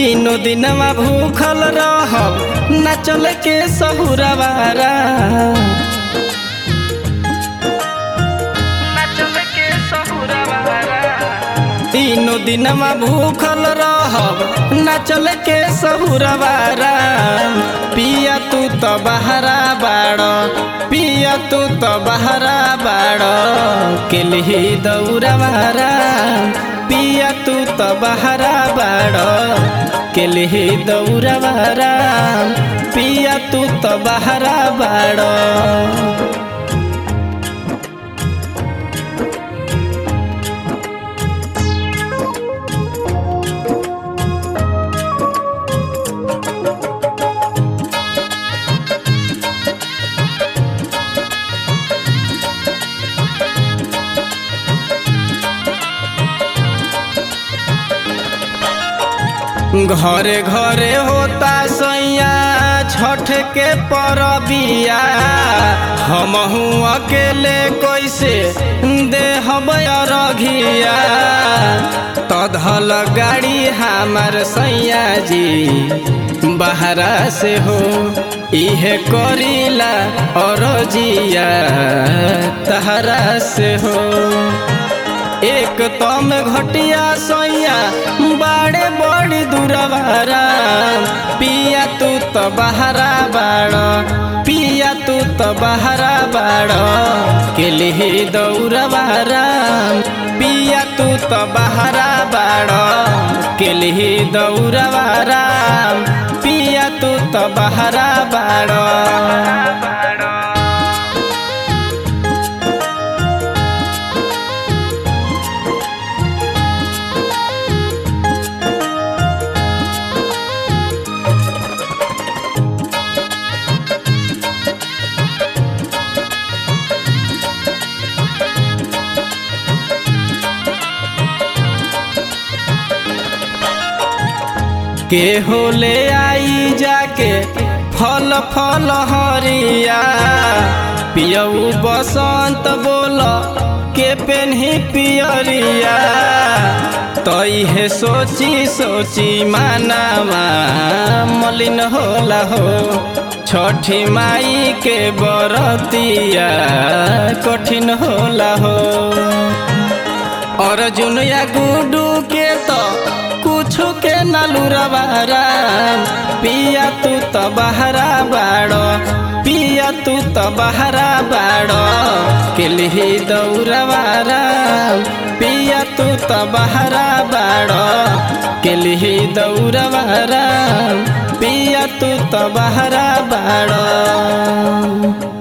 तीनों दिनवा भूखल रहब न चल के सहुरवारा तीनों दिनवा भूखल रहब न चल के सहुरवारा पिया तू तो बहरा बाड़ पिया तू तो बहरा बाड़ केलही दौरवारा पिया तू तो बहरा बाड़ केलही दौरवारा पिया तू तो बहरा बाड़ घरे घरे होता सैया छठ के परबिया हमहू अकेले कैसे देहब रघिया तधल गाड़ी हमार सैया जी बहरा से हो इहे करीला और जिया तहरा से हो एक तम घटिया सैया बाड़े बड़ी दूरवारा पिया तू तो बहरा बाड़ पिया तू तो बहरा बाड़ के लिए दौरवारा पिया तू तो बहरा बाड़ के लिए दौरवारा पिया तू तो बहरा बाड़ के होले आई जाके फल फल हरिया पियऊ बसंत बोल के पेन्ही पियरिया तई है सोची सोची मानावा मलिन होला हो छठी माई के बरतिया कठिन होला हो अर्जुन या गुडू के तो कुछ के नलुरवारा पिया तू तो बहरा बाड़ पिया तू तो बहरा बाड़ के लिए दौरवारा पिया तू तो बहरा बाड़ के लिए दौरवारा पिया तू तो बहरा बाड़